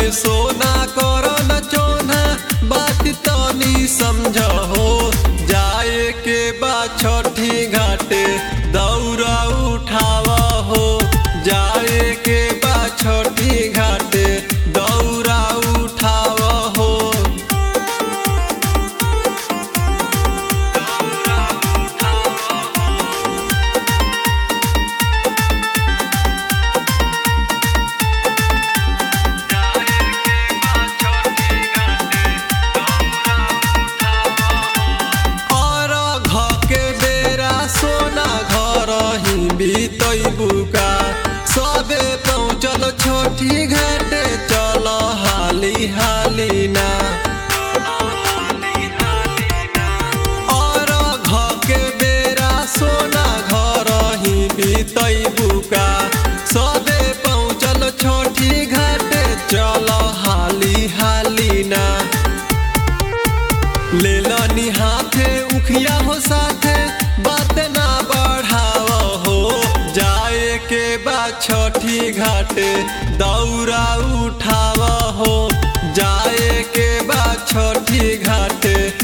सोना कर न चोना बात तनी समझ हो जाए के बा छठी घाटे दौरा उठाव हो जाए के बा छठी घाटे दौरा उठाव हो और घ के बेरा सोना घर ही बीतबुका सबे पहुँचल छोटी घाटे चल हाली हाली ना और घ के बेरा सोना घर ही बीतबुका सबे पहुँचल छोटी घाटे चल हाली हाली ना ले लनी हाथे उखिया हो साथे बात ना बढ़ाव हो जाए के बा छठी घाटे दौरा उठाव हो जाए के बा छठी घाटे